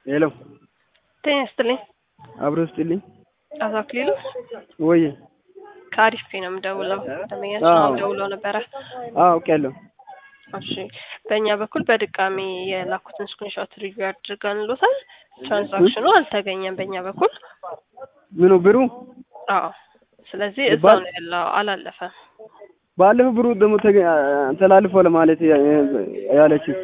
ሄሎ ጤና ይስጥልኝ። አብሮ ስጥልኝ አቶ አክሊሉ ወይ ከአሪፍ ፔ ነው የምደውለው። ደንበኛችን አዎ። አሁን ደውለው ነበረ። አውቄያለሁ። እሺ በእኛ በኩል በድጋሚ የላኩትን ስክሪንሾት ሪቪው አድርገንሎታል። ትራንዛክሽኑ አልተገኘም በእኛ በኩል። ምኑ ብሩ አዎ ስለዚህ እዛው ባል- ነው ያለው፣ አላለፈም። ባለፈው ብሩ ደግሞ ተገ- ተላልፎ ለማለት ያ- ያለችው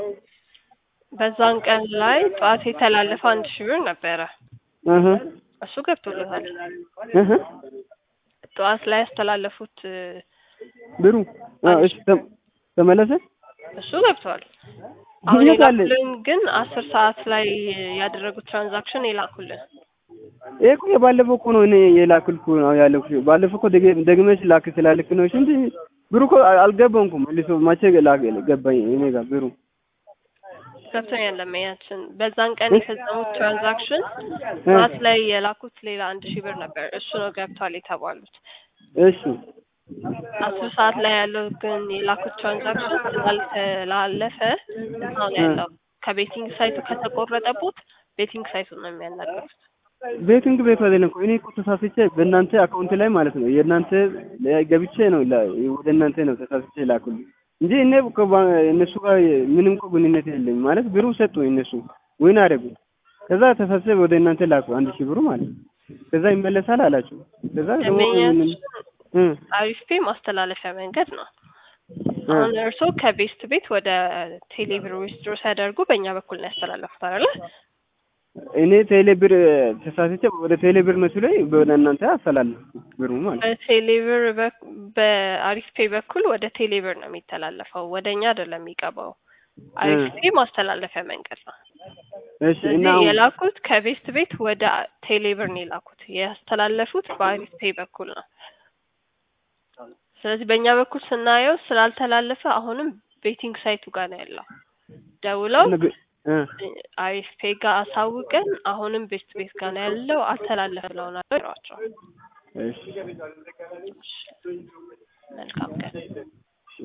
በዛን ቀን ላይ ጠዋት የተላለፈ አንድ ሺህ ብር ነበረ። እህ እሱ ገብቶለታል። እህ ጠዋት ላይ ያስተላለፉት እ፣ ብሩ አዎ፣ እሺ ተም- ተመለሰ። እሱ ገብቷል። አሁን የት አለ? የላኩልን ግን አስር ሰዓት ላይ ያደረጉት ትራንዛክሽን የላኩልን ይሄ እኮ የባለፈው እኮ ነው እኔ የላክልኩ ነው ያለኩ። ባለፈው እኮ ደገ- ደግመሽ ላክ ስላልክ ነው እንጂ ብሩ እኮ አልገባም እኮ መልሶ መቼ ላክ ገባኝ እኔ ጋር ብሩ ገብቶኛል። ለመያችን በዛን ቀን የፈጸሙት ትራንዛክሽን ጠዋት ላይ የላኩት ሌላ አንድ ሺህ ብር ነበር። እሱ ነው ገብቷል የተባሉት። እሺ አስር ሰዓት ላይ ያለው ግን የላኩት ትራንዛክሽን ስላልተላለፈ እዛው ነው ያለው። ከቤቲንግ ሳይቱ ከተቆረጠቦት ቤቲንግ ሳይቱን ነው የሚያናገሩት። ቤቲንግ ቤት አይደለም እኮ እኔ እኮ ተሳስቼ በእናንተ አካውንት ላይ ማለት ነው የእናንተ ላይ ገብቼ ነው ላ- ወደ እናንተ ነው ተሳስቼ ላኩልኝ እንጂ እኔ እኮ ባ- እነሱ ጋር ምንም እኮ ግንኙነት የለኝም። ማለት ብሩ ሰጡ እነሱ ወይን አደረጉ። ከዛ ተሳስቼ ወደ እናንተ ላኩ አንድ ሺህ ብሩ ማለት ነው። ከዛ ይመለሳል አላችሁ። ከዛ ደግሞ ደንበኛችን እ አሪፍ ፔ ማስተላለፊያ መንገድ ነው። አሁን እርስዎ ከቤስት ቤት ወደ ቴሌብር ዊዝድሮ ሲያደርጉ በእኛ በኩል ነው ያስተላለፉት አይደለ? እኔ ቴሌ ብር ተሳስቼ ወደ ቴሌ ብር ነው ሲለኝ ወደ እናንተ አስተላለፍኩ ብሩ ማለት ነው። በቴሌብር በክ- በአሪፍ ፔ በኩል ወደ ቴሌብር ነው የሚተላለፈው፣ ወደ እኛ አይደለም የሚገባው። አሪፍ ፔ ማስተላለፊያ መንገድ ነው። እሺ እና ስለዚህ አሁን- የላኩት ከቤስት ቤት ወደ ቴሌብር ነው የላኩት። ያስተላለፉት በአሪፍ ፔ በኩል ነው። ስለዚህ በእኛ በኩል ስናየው ስላልተላለፈ አሁንም ቤቲንግ ሳይቱ ጋር ነው ያለው። ደውለው እ አሪፍ ፔ ጋር አሳውቀን አሁንም ቤስት ቤት ጋር ነው ያለው አልተላለፈ ብለውናል ይሏቸዋል። እሺ መልካም ቀን።